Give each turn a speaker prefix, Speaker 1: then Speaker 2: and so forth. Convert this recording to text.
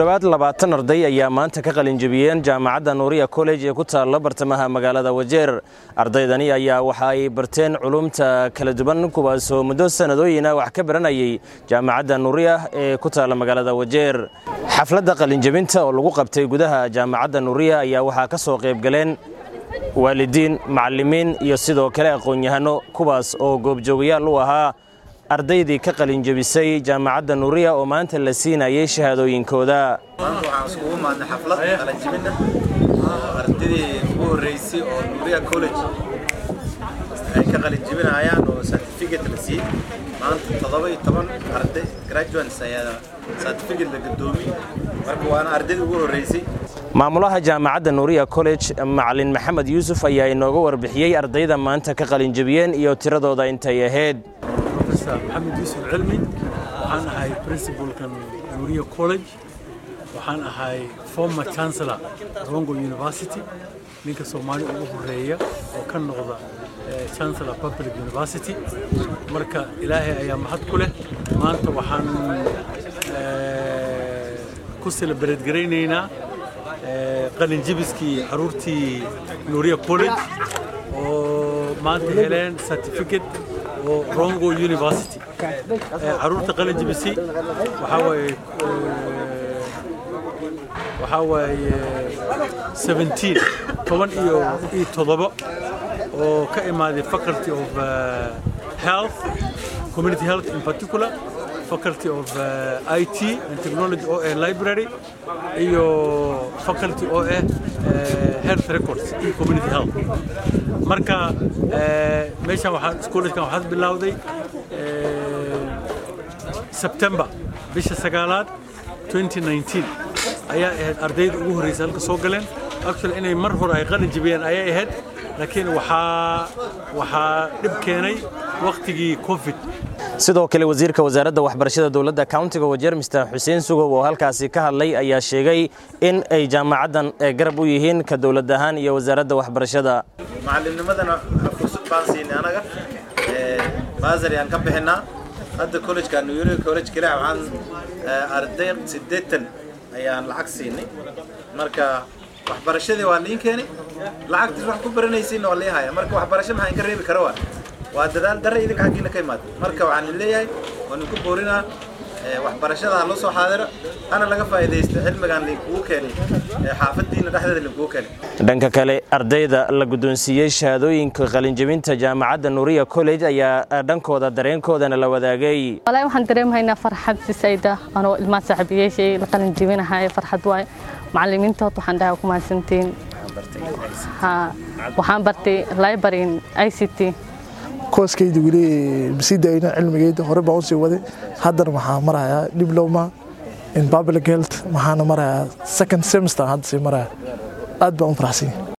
Speaker 1: dhowaad labaatan arday ayaa maanta ka qalinjebiyeen jaamacadda nuuriya college ee ku taalla bartamaha magaalada wajeer ardaydani ayaa waxa ay barteen culumta kala duwan kuwaasoo muddo sannadooyina wax ka baranayay jaamacadda nuuriya ee ku taalla magaalada wajeer xafladda qalinjebinta oo lagu qabtay gudaha jaamacadda nuuriya ayaa waxaa ka soo qaybgaleen waalidiin macallimiin iyo sidoo kale aqoon-yahano kuwaas oo goobjoogayaal u ahaa ardaydii ka qalinjebisay jaamacadda nuuriya oo maanta la siinayay shahaadooyinkooda
Speaker 2: maanta waxaan iskugu maadnay xaflad qalinjebina ardaydii ugu horreysay oo nuuriya college ay ka qalinjebinayaan oo certificate la siiyey maanta toddoba iyo toban arday graduates ayaa certificate la gadoomiyey marka waana ardaydii ugu horreysay
Speaker 1: maamulaha jaamacadda nuuriya college macalin maxamed yuusuf ayaa inooga warbixiyey ardayda maanta ka qalinjebiyeen iyo tiradooda intay ahayd
Speaker 3: maxamed yuusuf cilmi waxaan ahay principalkan nuuriya college waxaan ahay former chancellor rongo university ninka soomaali ugu horeeya oo ka noqda chancellor public university marka ilaahay ayaa mahad ku leh maanta waxaan ku celebrate garaynaynaa qalinjibiskii caruurtii nuuriya college oo maanta heleen certificate oo rongo university caruurta qalin jibisay waxaa waaye waxaa waaye 17 toban iyo iyo toddoba oo ka imaaday faculty of health community health in particular faculty of uh, IT and technology oo ah library iyo faculty oo ah uh, health records iyo community health marka uh, meeshan waxaan iskuulaskan waxaad bilowday September bisha sagaalaad 2019 ayaa ahayd ardayda ugu horreysay halka soo galeen actually inay mar hore ay qalin jibiyeen ayay ahayd laakiin waxaa waxaa dhib keenay waqtigii covid
Speaker 1: sidoo kale wasiirka wasaaradda waxbarashada dowladda countiga wajeer mister xuseen sugow oo halkaasi ka hadlay ayaa sheegay in ay jaamacaddan garab u yihiin ka dowlad ahaan iyo wasaaradda waxbarashada
Speaker 2: macallimnimadana fursad baan siinay anaga baasari aan ka bixinaa hadda collegeka nuyuri college keliya waxaan arday siddeetan ayaan lacag siinay marka waxbarashadii waa liin keenay lacagtiis wax ku baranaysiinna waa lii haya marka waxbarasho maxaa inka reebi kara waa waa dadaal darre idinka xaggiina ka imaada marka waxaan leeyahay waan inku boorinaa waxbarashada ha loo soo xaadiro hana laga faa'iidaysto cilmigan linkugu keenay xaafadiina dhexdeeda linkugu keenay
Speaker 1: dhanka kale ardayda la guddoonsiiyey shahaadooyinka qalinjebinta jaamacadda nuuriya college ayaa dhankooda dareenkoodana la wadaagay
Speaker 4: walahi waxaan dareemahaynaa farxad sisayda anoo ilmaha saaxiibayaashay la qalinjebinahay farxad waaye macallimiintood waxaan dhahay ku mahadsantiin waxaan bartay library i c t
Speaker 5: kooskayda weli masii daayna cilmigayda hore baan usii waday haddana waxaa marayaa diploma in public health waxaana marayaa second semester hadda sii maraya aad baan u faraxsanya